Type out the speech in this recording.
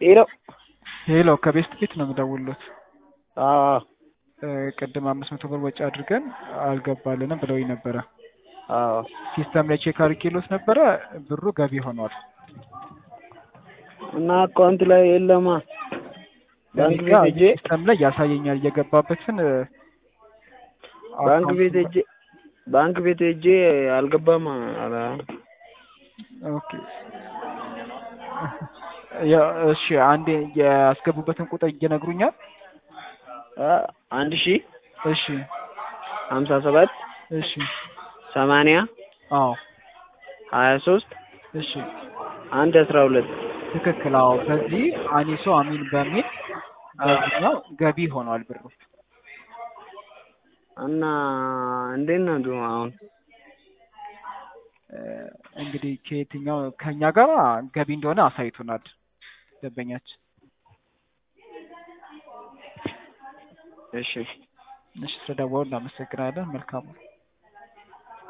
ሄሎ ሄሎ ከቤስት ቤት ነው የምደውልሎት። አዎ እ ቅድም አምስት መቶ ብር ወጪ አድርገን አልገባልንም ብለውኝ ነበረ። አዎ ሲስተም ላይ ቼክ አድርጌሎት ነበረ ብሩ ገቢ ሆኗል። እና አካውንት ላይ የለማ ባንክ እኔ ጋ ቤት ሄጄ ሲስተም ላይ ያሳየኛል የገባበትን እ ባንክ አካውንት ቤት ሄጄ ባንክ ቤት ሄጄ አልገባም አላ ኦኬ ያ እሺ አንዴ ያስገቡበትን ቁጥር ይነግሩኛል? አ አንድ ሺህ እሺ ሀምሳ ሰባት እሺ ሰማንያ አዎ ሀያ ሶስት እሺ አንድ አስራ ሁለት ትክክል አዎ በዚህ አኒሶ አሚን በሚል በዚህኛው ገቢ ሆኗል ብሩ እና እንዴት ነው አሁን? እ እንግዲህ ከየትኛው ከኛ ጋር ገቢ እንደሆነ አሳይቶናል ደንበኛችን እሺ እሺ ስለደወሉ እናመሰግናለን መልካም ነው